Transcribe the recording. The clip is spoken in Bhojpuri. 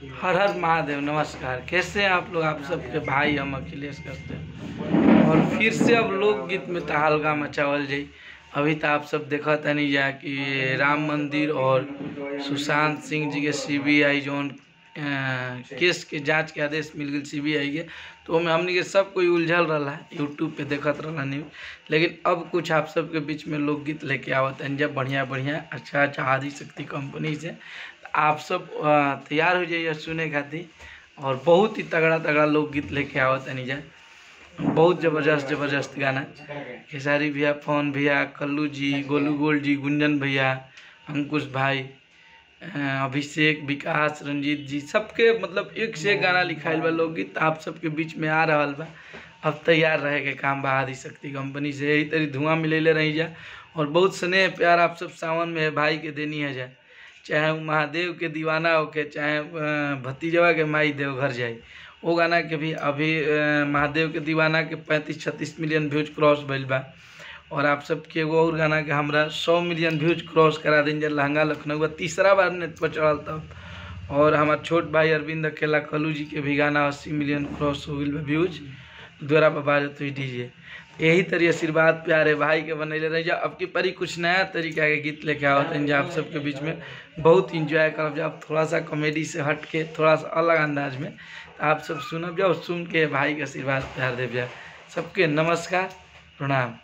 हर हर महादेव नमस्कार कैसे हैं आप लोग आप सबके भाई हम अखिलेश करते हैं और फिर से अब लोकगीत में तहलका मचावल जाई अभी तो आप सब देखा तनी जा कि राम मंदिर और सुशांत सिंह जी के सीबीआई जौन अ, केस के जांच के आदेश मिल गई सीबीआई के तो ओमे हमनी के सब कोई उलझल रहा यूट्यूब पे देखत रहा न्यूज लेकिन अब कुछ आप सबके बीच में लोकगीत लेके आवत हैं जब बढ़िया बढ़िया अच्छा अच्छा आदि शक्ति कंपनी से आप सब अ, तैयार हो जाइए सुने खातिर और बहुत ही तगड़ा तगड़ा लोकगीत लेके आवत हैं जा बहुत ज़बरदस्त ज़बरदस्त गाना खेसारी भैया पवन भैया कल्लू जी गोलू गोल जी गुंजन भैया अंकुश भाई अ, अभिषेक विकास रंजीत जी सबके मतलब एक से एक गाना लिखाइल बा लोकगीत आप सबके बीच में आ रहल बा अब तैयार रहे के काम बा आदि शक्ति कंपनी से यही तरी धुआं मिलेले रही जा और बहुत स्नेह प्यार आप सब सावन में भाई के देनी है जा चाहे वो महादेव के दीवाना होके चाहे अ, भतीजवा के माई देव घर जाए वो गाना के भी अभी अ, महादेव के दीवाना के पैंतीस छत्तीस मिलियन व्यूज क्रॉस भइल बा और आप सबके एगो और गाना के हमरा सौ मिलियन व्यूज क्रॉस करा दिन जब लहंगा लखनऊ तीसरा बार नेट पर चढ़ल तब और हमार छोट भाई अरविंद अकेला कलू जी के भी गाना अस्सी मिलियन क्रॉस हो गई बा व्यूज द्वारा पर बाजत हुई डीजे यही तरी आशीर्वाद प्यारे भाई के बनैले रही जा अब की परी कुछ नया तरीका के गीत लेके आवत हैं जो आप सबके बीच में बहुत इंजॉय करब जब थोड़ा सा कॉमेडी से हट के थोड़ा सा अलग अंदाज में तो आप सब सुनब जाओ सुन के भाई के आशीर्वाद प्यार देव जा सबके नमस्कार प्रणाम